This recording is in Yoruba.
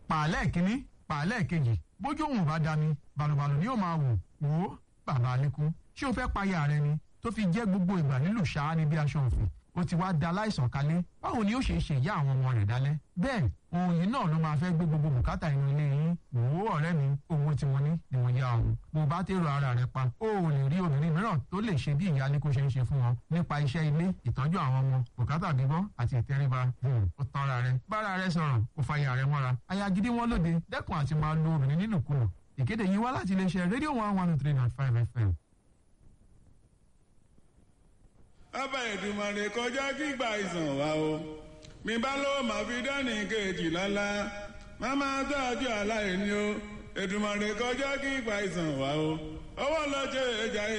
pàálẹ̀ kínní pàálẹ̀ kejì bójú òun bá dami balùbalù ni yóò máa wò wò ó bàbá alẹ́kùn ṣé o fẹ́ payà rẹ ni tó fi jẹ́ gbogbo ìgbà nílùú ṣáá ní bí aṣọ òfin ó ti wá da láìsàn kalẹ̀ báwo ni ó ṣe ṣe ìyá àwọn ọmọ rẹ̀ dálẹ́ bẹ́ẹ̀ ohun yìí náà ló máa fẹ́ gbé gbogbo bùkátà inú ilé yín wò ó ọ̀rẹ́ mi owó tí wọ́n ní ni wọ́n yá ọ̀hún bó bá tèrò ara rẹ̀ pa ó ò lè rí obìnrin mìíràn tó lè ṣe bí ìyáálé kó ṣe ń ṣe fún wọn nípa iṣẹ́ ilé ìtọ́jú àwọn ọmọ bùkátà bíbọ́ àti ìtẹríba ó tanra rẹ̀ bára rẹ̀ sọ̀rọ̀ ó fàyà rẹ̀ mọ́ra aya gidi wọn lóde dẹ́kun àti máa lo obìnrin nínúkulù ìkéde yìí wá láti iléeṣẹ́ rédíò one one three nine five fm ọba ìdùmarè kọjá kígbà ìsàn wa o mi bá ló máa fi dání kejì lọ́la má máa tọ́jú aláìní o ìdùmarè kọjá kígbà ìsàn wa o owó lọ́jọ́ ìjà